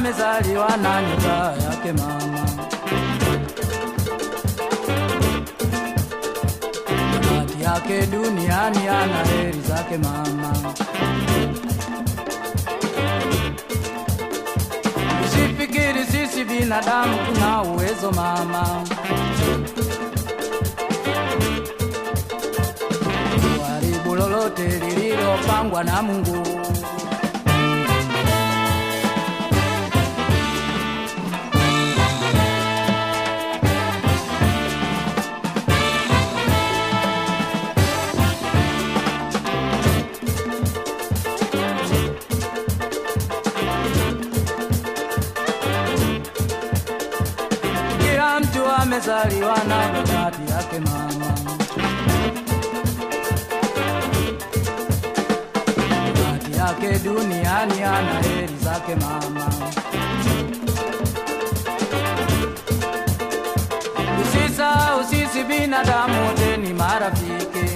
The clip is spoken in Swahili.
amezaliwa na nyota yake mama. Bahati yake duniani ana heri zake mama. Usifikiri sisi binadamu tuna uwezo mama. Kuharibu lolote lililopangwa na Mungu. Kila mtu amezaliwa na bahati yake mama. Bahati yake duniani ana heri zake mama. Usisahau sisi binadamu wote ni marafiki.